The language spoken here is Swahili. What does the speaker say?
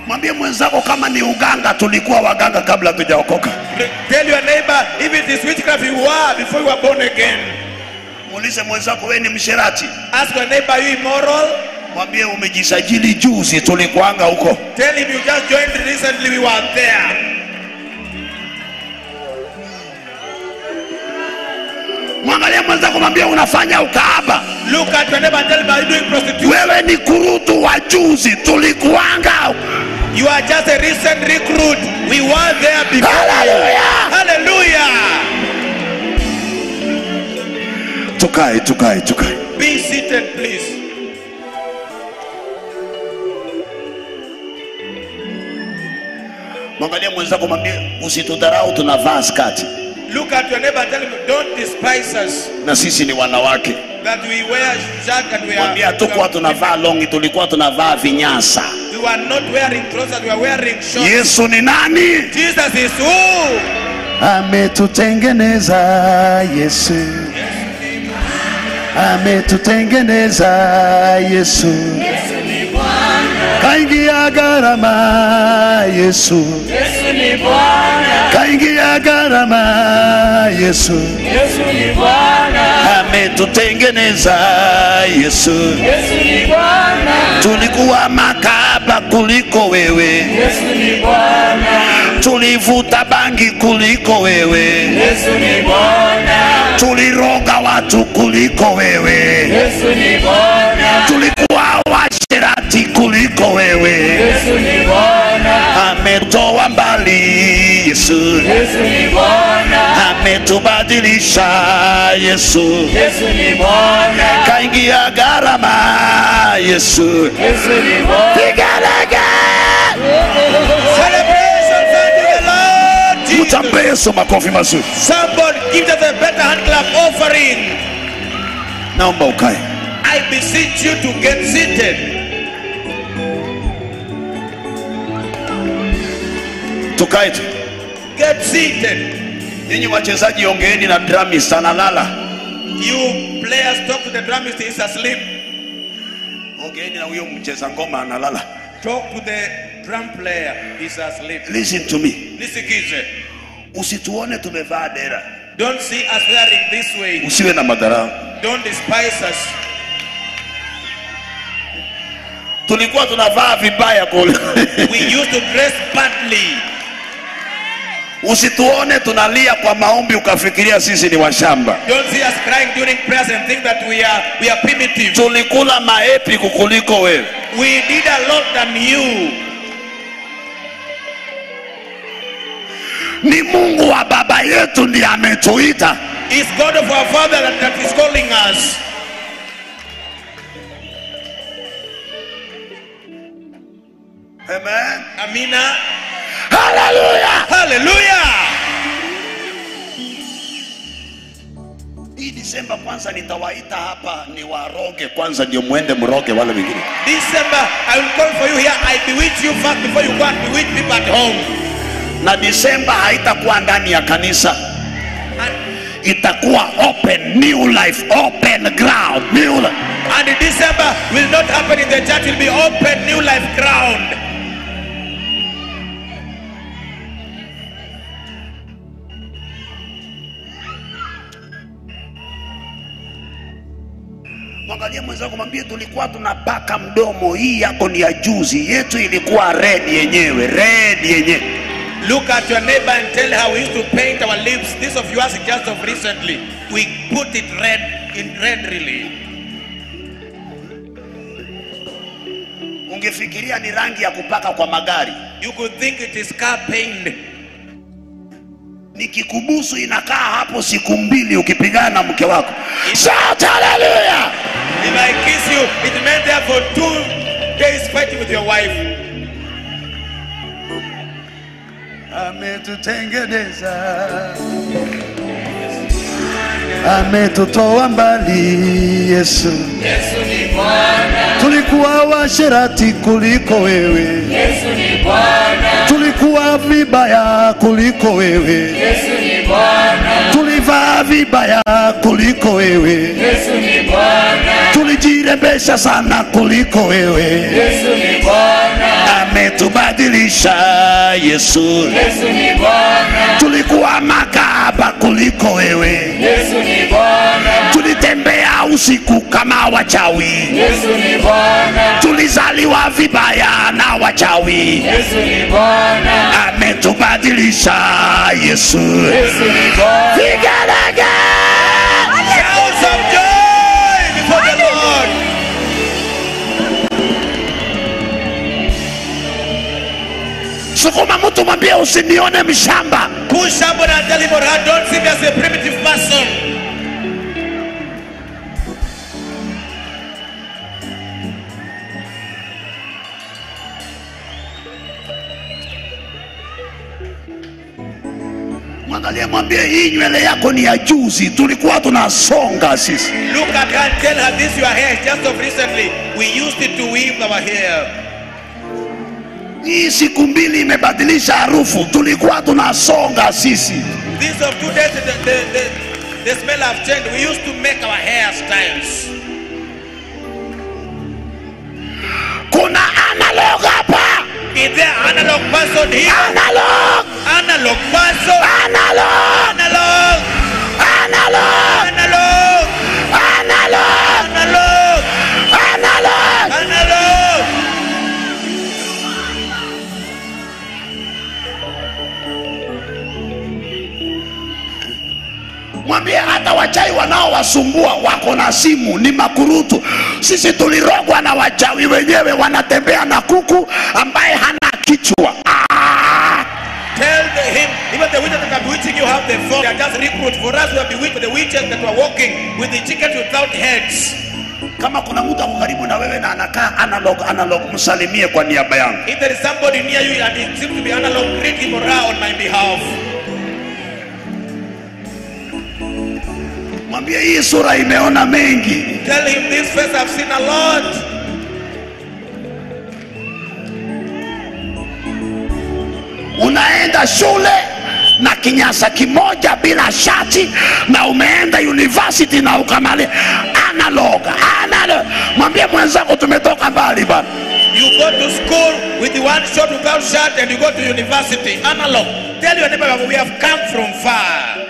mwambie mwenzako kama ni uganga tulikuwa waganga kabla tujaokoka Tell your neighbor, if it is witchcraft you were before you were born again. muulize mwenzako we ni msherati Ask your neighbor, are you immoral? mwambie umejisajili juzi tulikuanga huko Tell him you just joined recently, we were there. mwangalie mwenzako mwambie unafanya ukaaba Look at your neighbor and tell him, are you doing prostitution? wewe ni kurutu wa juzi tulikuanga You are just a recent recruit. We were there before. Hallelujah. Hallelujah. tukae tukae tukae Be seated, please. mwangalie mwenzako mwambie usitudharau tunavaa skati Look at your neighbor and tell him, don't despise us na sisi ni wanawake that we wear shirt and we mwambie are. hatukuwa tunavaa longi tulikuwa tunavaa vinyasa We were not wearing trousers, we were wearing shorts. yesu ni nani Jesus is who? ametutengeneza yesu ametutengeneza yesu kaingia gharama yesu Yesu ni Bwana, kaingia gharama yesu Yesu ni Bwana, ametutengeneza yesu Yesu ni Bwana, tulikuwa makaba kuliko wewe Yesu ni Bwana, tulivuta bangi kuliko wewe Yesu ni Bwana, tuliroga watu kuliko wewe Yesu ni Bwana, tulikuwa washerati kuliko wewe Yesu ni Bwana, ametoa mbali yesu Yesu ni Bwana, ametubadilisha yesu Yesu ni Bwana, kaingia gharama yesu Yesu ni Bwana. pigalege Celebrations unto the Lord Jesus. mtampe yesu makofi mazuri Somebody give us a better hand clap offering. naomba ukae I beseech you to get seated. tukae tu Get seated. ninyi wachezaji ongeeni na dramis analala You players talk to the drummist, he's asleep. ongeeni na huyo mcheza ngoma analala Talk to the drum player, he's asleep. listen to me Nisikize. usituone tumevaa dera Don't see us wearing this way. usiwe na madharau Don't despise us. tulikuwa tunavaa vibaya kule We used to dress badly. usituone tunalia kwa maombi ukafikiria sisi ni washamba Don't see us crying during prayers and think that we are we are primitive. tulikula maepi kukuliko wewe We did a lot than you. ni mungu wa baba yetu ndiye ametuita It's God of our Father that, that is calling us. Amen. Amina. Haleluya. Hallelujah. hii disemba kwanza nitawaita hapa ni waroge kwanza ndio mwende mroge wale wengine December, I will call for you here. I bewitch you first before you go and bewitch people at home. na disemba haitakuwa ndani ya kanisa And, itakuwa open new life open ground new life. and December will not happen in the church. Will be open new life ground. mwangalie mwenzako mwambie tulikuwa tunapaka mdomo hii yako ni ya juzi yetu ilikuwa red yenyewe red yenyewe Look at your neighbor and tell her we used to paint our lips. This of yours is just of recently. We put it red in red really. ungefikiria ni rangi ya kupaka kwa magari You could think it is car paint. nikikubusu inakaa hapo siku mbili ukipigana na mke wako shout haleluya If I kiss you, it meant there for two days fighting with your wife. ametutengeneza ametutoa mbali yesu Yesu ni Bwana, tulikuwa washerati kuliko wewe Yesu ni Bwana, tulikuwa vibaya kuliko wewe Yesu ni Bwana, tulivaa vibaya kuliko wewe Yesu ni Bwana, tulijirembesha sana kuliko wewe Yesu ni Bwana, ametubadilisha umebadilisha Yesu. Yesu ni Bwana, Tulikuwa makahaba kuliko wewe, Yesu ni Bwana, tulitembea usiku kama wachawi, Yesu ni Bwana, tulizaliwa vibaya na wachawi. Yesu ni Bwana, Ametubadilisha Yesu. Yesu ni Bwana. Vigelegele! Shouts of joy before the Lord. Sukuma mtu mwambie usinione mshamba. Push somebody and tell him or her, don't see me as a primitive person. Mwangalie mwambie hii nywele yako ni ya juzi, tulikuwa tunasonga sisi. Look at her and tell her this your hair is just of recently. We used it to weave our hair. Hii siku mbili imebadilisha harufu, tulikuwa tunasonga sisi. These of two days, the, the, the, the smell have changed. We used to make our hairstyles. Kuna analog hapa, Is there analog person here? analog, Analog person. analog, Analog. analog, Analog. analog, Analog. analog. Analog. Mwambie hata wachai wanaowasumbua wako na simu, ni makurutu. Sisi tulirogwa na wachawi wenyewe, wanatembea na kuku ambaye hana kichwa. Ah! Tell the, him, even the witches that are bewitching you have the phone. They are just recruits. For us, we are bewitched with the witches that were walking with the chickens without heads. Kama kuna mtu ako karibu na wewe na anakaa analog analog, msalimie kwa niaba yangu. If there is somebody near you and it seems to be analog, greet him or her on my behalf. Mwambie hii sura imeona mengi. Tell him this face I've seen a lot. Unaenda shule na kinyasa kimoja bila shati na umeenda university na ukamali analog analog. Mwambie mwenzako tumetoka mbali bana. You go to school with the one shot without shirt and you go to university. Analog. Tell your neighbor we have come from far.